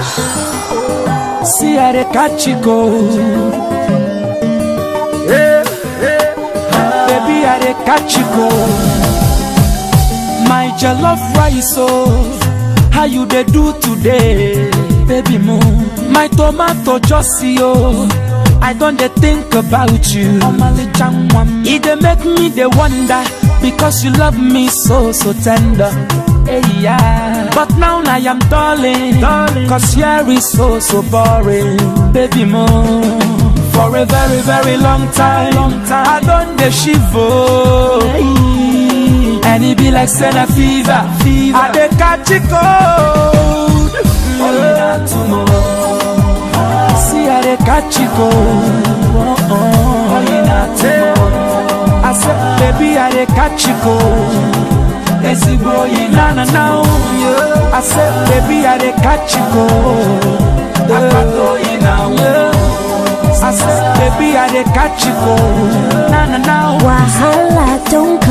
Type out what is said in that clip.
See how they catch you go. Baby, I dey catch you go. My jollof rice, oh, how you dey do today, baby mo? My tomato just see oh, I don dey think about you. E dey make me dey wonder because you love me so so tender. Hey, yeah. But now I am darling, darling, cause here is so so boring, baby mo. For a very very long time, long time. I don dey shiver. And it be like Senna fever, fever. I dey catch it cold. Only not tomorrow. See I dey catch it cold. Only not tomorrow. I said, baby, I dey catch it cold. Ezigbo yi na na na o. I said, baby, I dey catch it cold. Akpato yi na o. I said, baby, I dey catch it cold. Na na na o. Wahala don't